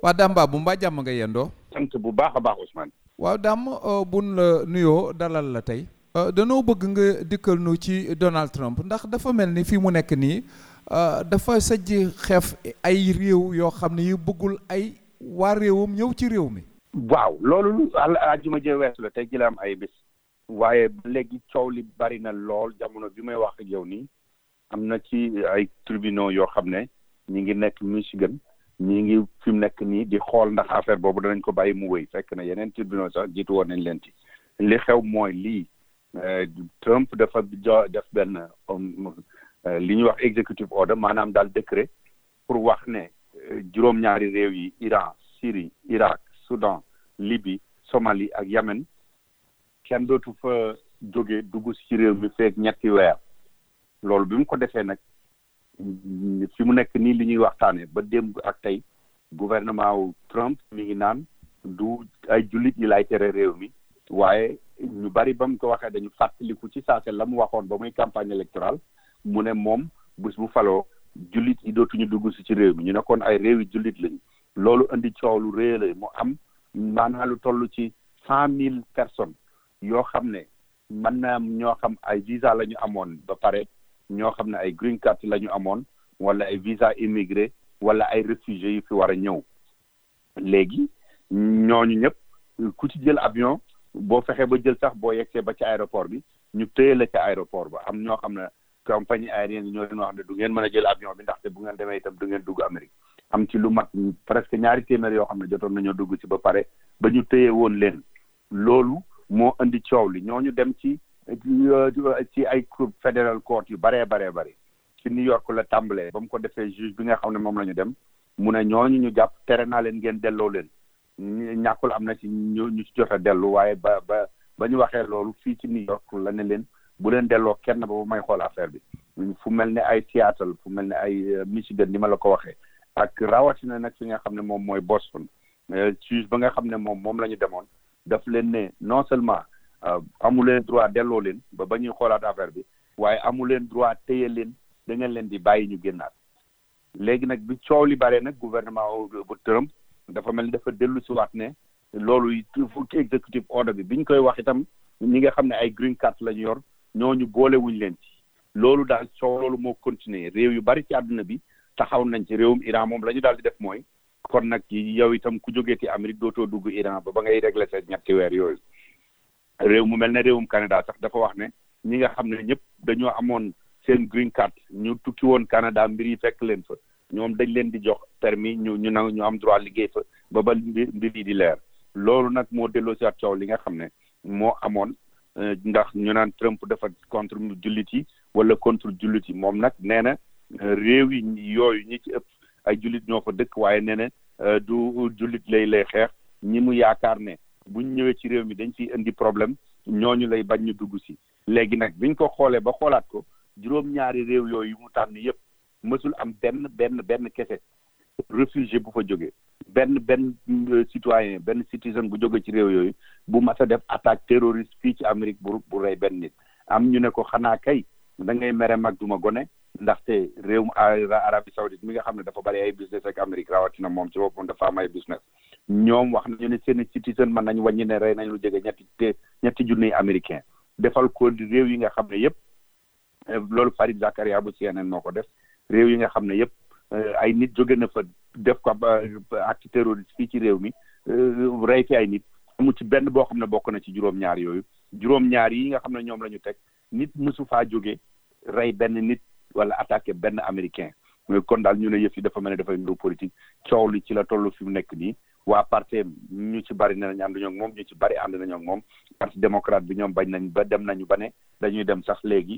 waa Dame Babou mbaa jàmm nga yendoo sant bu baax a baax Ousmane. waaw Dame buñ la nuyoo dalal la tey danoo bëgg nga dikkal nu ci Donald Trump ndax dafa mel ni fii mu nekk nii dafa sajj xeef ay réew yoo xam ne yu bëggul ay waa réewam ñëw ci réew mi waaw loolu àjjuma jee weesu la tey ji la am ay bés waaye léegi coow li bari na lool jamono bi may wax ak yow nii am na ci ay tribunaux yoo xam ne ñi ngi nekk Michigan ñi ngi fi mu nekk nii di xool ndax affaire boobu danañ ko bàyyi mu wéy fekk na yeneen tribunaux sax jiitu woon nañ leen ci li xew mooy lii Trump dafa jo def benn li ñuy wax executive order maanaam daal décret pour wax ne juróom-ñaari réew yi Iran Syrie Irak Soudan Libye Somalie ak Yemen kenn dootu fa jóge dugg ci réew mi feek ñetti weer loolu bi mu ko defee nag fi mu nekk nii li ñuy waxtaane ba démb ak tey gouvernement wu Trump mi ngi naan du ay jullit yi lay tere réew mi waaye ñu bari ba mu ko waxee dañu fàttaliku ci saase la mu waxoon ba muy campagne électorale mu ne moom bés bu faloo jullit yi dootuñu dugg si ci réew mi ñu ne kon ay réew yi jullit lañu loolu indi coow lu rëy la mu am maanaam lu toll ci cent mille personnes yoo xam ne mën na am ñoo xam ay visa la ñu amoon ba pare ñoo xam ne ay green card la ñu amoon wala ay visa immigré wala ay réfugiés yu fi war a ñëw léegi ñooñu ñëpp ku ci jël avion boo fexee ba jël sax boo yegsee ba ci aéroport bi ñu téye la ci aéroport ba am ñoo xam ne compagnie aérienne ñoo leen wax ne du ngeen mën a jël avion bi ndaxte bu ngeen demee itam du ngeen dugg Amérique am ci lu mat presque ñaari téeméer yoo xam ne jotoon nañoo dugg ci ba pare ba ñu téye woon leen loolu moo indi coow li ñooñu dem ci ci ay federal court yu baree baree bari ci New York la tàmbalee ba mu ko defee juge bi nga xam ne moom la ñu dem mu ne ñooñu ñu jàpp tere naa leen ngeen delloo leen ñàkkul am na ci ñu ñu ci jot a dellu waaye ba ba ba ñu waxee loolu fii ci New York la ne leen bu leen delloo kenn ba ba may xool affaire bi fu mel ne ay Seattle fu mel ne ay Michigan ni ma la ko waxee ak rawatina nag fi nga xam ne moom mooy Boston juge ba nga xam ne moom moom la ñu demoon daf leen ne non seulement amu leen droit delloo leen ba ba ñuy xoolaat affaire bi waaye amu leen droit téye leen da ngeen leen di bàyyi ñu génnaat léegi nag bi coow li bare nag gouvernement bu Trump dafa mel ni dafa dellu si waat ne loolu fukki executive order bi biñ koy wax itam ñi nga xam ne ay green card la ñu yor ñooñu boolewuñ leen ci loolu daal coow loolu moo continuer réew yu bari ci àdduna bi taxaw nañ ci réewum Iran moom la ñu daal di def mooy kon nag yow itam ku jógeeti Amérique dootoo dugg Iran ba ba ngay régler sa ñetti weer yooyu réew mu mel ne réewum Canada sax dafa wax ne ñi nga xam ne ñëpp dañoo amoon seen green card ñu tukki woon Canada mbir yi fekk leen fa ñoom dañ leen di jox permis ñu ñu na ñu am droit liggéey fa ba ba mbir yi di leer loolu nag moo delloo si at coow li nga xam ne moo amoon ndax ñu naan Trump dafa contre jullit yi wala contre jullit yi moom nag nee na réew yi yooyu ñi ci ëpp ay jullit ñoo fa dëkk waaye nee na du jullit lay lay xeex ñi mu yaakaar ne buñ ñëwee ci réew mi dañ ciy indi problème ñooñu lay bañ ñu dugg si léegi nag biñ ko xoolee ba xoolaat ko juróom-ñaari réew yooyu mu tànn yëpp mësul am benn benn benn kese réfugié bu fa jógee benn benn citoyen benn citizen bu jóge ci réew yooyu bu mas a def attaque terroriste fii ci Amérique bu bu rey benn nit am ñu ne ko xanaa kay da ngay mere mag duma gone ndaxte réewum Arabie Saoudite mi nga xam ne dafa bari ay business ak Amérique rawatina moom ci boppam dafa am ay business ñoom wax nañu ne seen citizen mën nañ wàññi ne rey nañ lu jege ñetti te ñetti junniy américain defal ko réew yi nga xam ne yëpp loolu Farid Zakaria bu CNN moo ko def réew yi nga xam ne yëpp ay nit jóge na fa def ko acte terroriste fii ci réew mi rey fi ay nit amu ci benn boo xam ne bokk na ci juróom-ñaar yooyu juróom-ñaar yi nga xam ne ñoom la ñu teg nit mësu faa jóge rey benn nit wala attaqué benn américain kon daal ñu ne yëf yi dafa mel ne dafay ndu politique coow li ci la toll fi mu nekk nii waa parti ñu ci bari ne nañ ànduñoo ak moom ñu ci bari ànd nañoo ak moom parti démocrate bi ñoom bañ nañ ba dem nañu ba ne dañuy dem sax léegi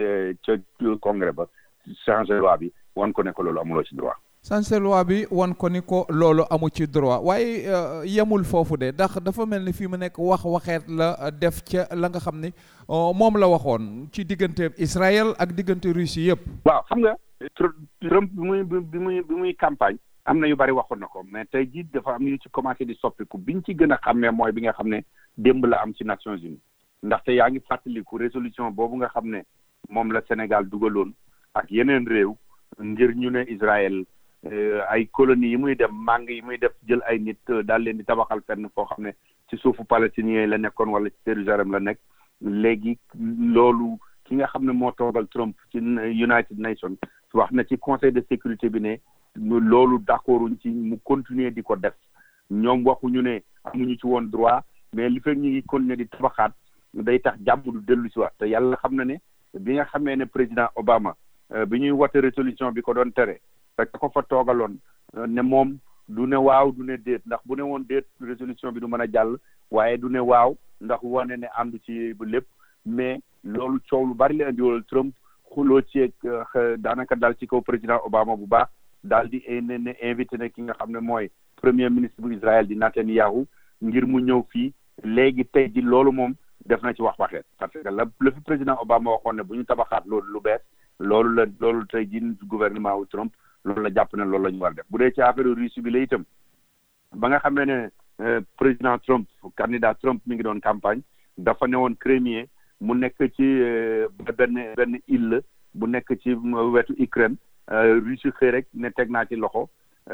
ca congrès ba changer loi bi wan ko ne ko loolu amuloo ci droit. changer loi bi wan ko ni ko loolu amu ci droit waaye yemul foofu de ndax dafa mel ni fii mu nekk wax waxeet la def ca la nga xam ni moom la waxoon ci diggante Israël ak diggante Russie yëpp. waaw xam nga Trump bi muy bi muy bi muy campagne. am na yu bari waxoon na ko mais tey jii dafa am yu ci commencé di soppiku biñ ci gën a xàmmee mooy bi nga xam ne démb la am ci Nations Unies ndaxte yaa ngi fàttaliku résolution boobu nga xam ne moom la Sénégal dugaloon ak yeneen réew ngir ñu ne Israël ay colonies yi muy dem màng yi muy def jël ay nit daal leen di tabaxal fenn foo xam ne ci suufu palestiniens yi la nekkoon wala ci Jérusalem la nekk léegi loolu ki nga xam ne moo toogal Trump ci United Nations wax na ci conseil de sécurité bi ne loolu d'accorduñ ci mu continuer di ko def ñoom waxuñu ne amuñu ci woon droit mais li fekk ñu ngi continuer di tabaxaat day tax jàmm du dellu si waat te yàlla xam na ne bi nga xamee ne président Obama bi ñuy wote résolution bi ko doon tere fekk ko fa toogaloon ne moom du ne waaw du ne déet ndax bu ne woon déet résolution bi du mën a jàll waaye du ne waaw ndax wane ne àndu ci bu lépp mais loolu coow lu bari la indiwoon Trump xuloo ci daanaka dal ci kaw président Obama bu baax daal di ne ne invité na ki nga xam ne mooy premier ministre bu Israël di Netanyahu ngir mu ñëw fii léegi tey ji loolu moom def na ci wax waxeet parce que la la fi président Obama waxoon ne bu ñu tabaxaat loolu lu bees loolu la loolu tey ji gouvernement wu Trump loolu la jàpp ne loolu la ñu war def bu dee ci affaire Russie bi la itam ba nga xamee ne président Trump candidat Trump mi ngi doon campagne dafa ne woon Crimée mu nekk ci benn benn île bu nekk ci wetu Ukraine Russie xëy rek ne teg naa ci loxo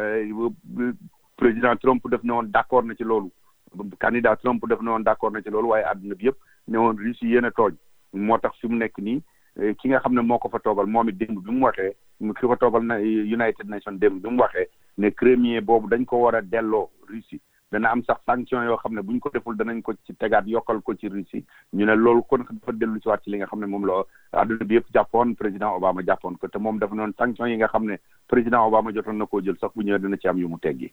président Trump def ne woon d'accord na ci loolu candidat Trump def ne woon d'accord na ci loolu waaye àdduna bi yëpp ne woon Russie yéen a tooñ moo tax fi mu nekk nii ki nga xam ne moo ko fa toogal moom it démb bi mu waxee ki ko toogal na United Nations démb bi mu waxee ne Crimée boobu dañ ko war a delloo Russie dana am sax sanction yoo xam ne bu ñu ko deful danañ ko ci tegaat yokkal ko ci Russie ñu ne loolu kon dafa dellu si waat ci li nga xam ne moom la àdduna bi yëpp jàppoon président Obama jàppoon ko te moom dafa noonu sanction yi nga xam ne président Obama jotoon na koo jël sax bu ñëwee dana ci am yu mu teggi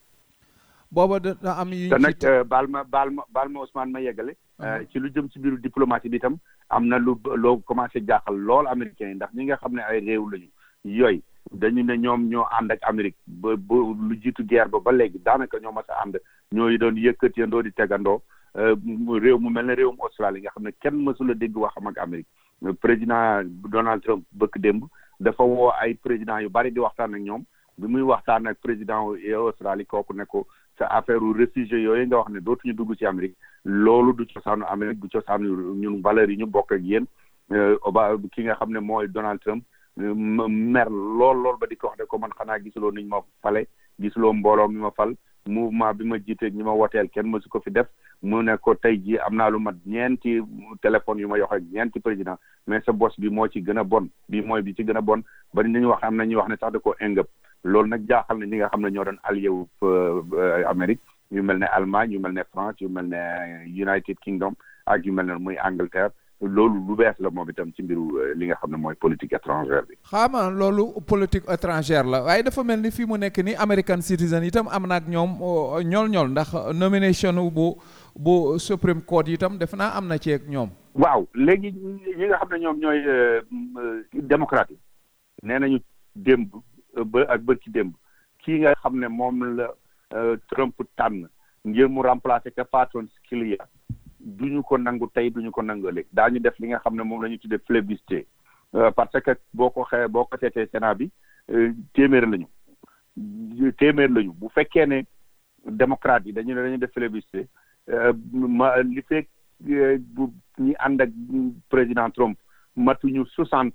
booba dana am yu te nag baal ma baal ma baal ma Ousmane ma yeggale ci lu jëm ci biiru diplomatie bi itam am na lu loo commencé jaaxal lool américains yi ndax ñi nga xam ne ay réew lañu yooyu dañu ne ñoom ñoo ànd ak Amérique ba ba lu jiitu guerre ba ba léegi daanaka ñoo mas a ànd ñooy doon yëkkatiyandoo di tegandoo réew mu mel ne réewum Australie nga xam ne kenn mësula dégg waxam ak Amérique président Donald Trump bëkk démb dafa woo ay président yu bari di waxtaan ak ñoom bi muy waxtaan ak président Australie kooku ne ko sa affaire u réfugié yooyu nga wax ne dootuñu dugg ci Amérique loolu du cosaanu Amérique du cosaanu ñun valeurs yi ñu bokk ak yéen oba ki nga xam ne mooy Donald Trump mer lool lool ba di ko wax ne ko man xanaa gisuloo niñ ma fale gisuloo mbooloo mi ma fal mouvement bi ma jiiteeg ñi ma woteel kenn mësu ko fi def mu ne ko tey jii am naa lu mat ñeenti téléphone yu ma yox ak ñeenti président mais sa bos bi moo ci gën a bon bi mooy bi ci gën a bon bari nañu wax am na ñuy wax ne sax da koo ingëp loolu nag jaaxal na ñi nga xam ne ñoo doon allié wu Amérique yu mel ne Allemagne yu mel ne France yu mel ne United Kingdom ak yu mel ne muy Angleterre loolu lu bees la moom itam ci mbiru li nga xam ne mooy politique étrangère bi. xaama loolu politique étrangère la waaye dafa mel ni fii mu nekk ni American citizen itam am na ak ñoom ñool-ñool ndax nomination bu bu Supreme Court itam def naa am na ci ak ñoom. waaw léegi ñi nga xam ne ñoom ñooy démocrate yi nee nañu démb ba ak bërki démb kii nga xam ne moom la Trump tànn ngir mu remplacer ka Patton Scalia duñu ko nangu tey duñu ko nangu ëllëg daañu def li nga xam ne moom la ñu tuddee plébiscite parce que boo ko xee boo ko seetee Sénat bi téeméer lañu téeméer lañu bu fekkee ne démocrate yi dañu ne dañu def plébiscite ma li fekk bu ñi ànd ak président Trump matuñu soixante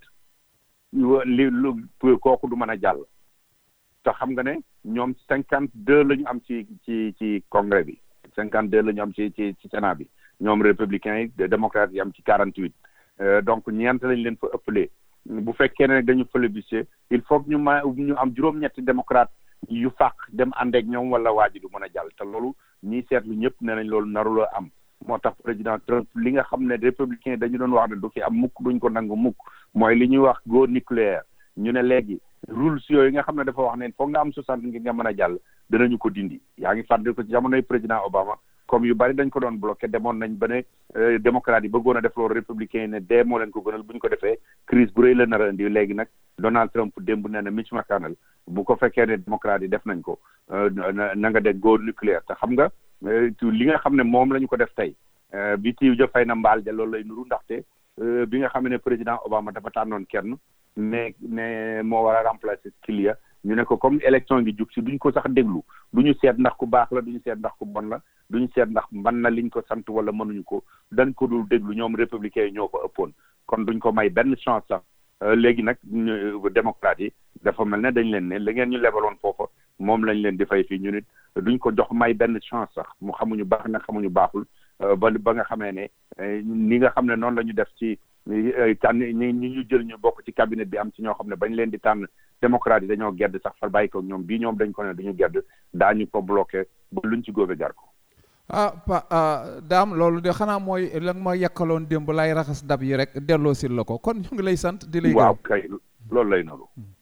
li lu kooku du mën a jàll te xam nga ne ñoom cinquante deux la ñu am ci ci ci congrès bi cinquante deux la ñu am ci ci ci Sénat bi ñoom républicains yi démocrates yi am ci quarante huit donc ñeent lañ leen fa ëppalee bu fekkee ne dañu plébiscite il faut que ñu ma ñu am juróom-ñetti démocrate yu fàq dem ànd ak ñoom wala waa ji du mën a jàll te loolu ñiy seetlu ñëpp nee nañ loolu narula am moo tax président Trump li nga xam ne républicain dañu doon wax ne du fi am mukk duñ ko nangu mukk mooy li ñuy wax go nucléaire ñu ne léegi rules yooyu nga xam ne dafa wax ne foog nga am soixante ngir nga mën a jàll danañu ko dindi yaa ngi fàttali ko ci jamonoy président Obama comme yu bari dañ ko doon bloqué demoon nañ ba ne démocrate yi bëggoon a def loolu républicain yi ne dee moo leen ko gënal bu ñu ko defee crise bu rëy la nar a indi léegi nag Donald Trump démb nee na Mitch McConnell bu ko fekkee ne démocrate yi def nañ ko na nga de go nucléaire te xam nga li nga xam ne moom la ñu ko def tey bi tiiw ja fay na mbaal ja loolu lay nuru ndaxte bi nga xam ne président Obama dafa tànnoon kenn ne ne moo war a remplacer Scalia ñu ne ko comme élection ngi jub si duñ ko sax déglu duñu seet ndax ku baax la duñu seet ndax ku bon la duñu seet ndax mën na liñ ko sant wala mënuñu ko dañ ko dul déglu ñoom républicains yi ñoo ko ëppoon kon duñ ko may benn chance sax léegi nag démocrate yi dafa mel ne dañ leen ne la ngeen ñu lebaloon foofa moom lañ leen di fay fii ñu nit duñ ko jox may benn chance sax mu xamuñu baax na xamuñu baaxul ba ba nga xamee ne ni nga xam ne noonu la ñu def ci tànn ñi ñi ñu jël ñu bokk ci cabinet bi am ci ñoo xam ne bañ leen di tànn démocrate yi dañoo gedd sax far bàyyi ko ñoom bii ñoom dañ ko ne duñu gedd daañu ko bloqué ba luñ ci góobe gar ko ah pa daam loolu de xanaa mooy la nga ma yekkaloon démb lay raxas dab yi rek delloo sil la ko kon ñu ngi lay sant di lay waaw kay loolu lay noonu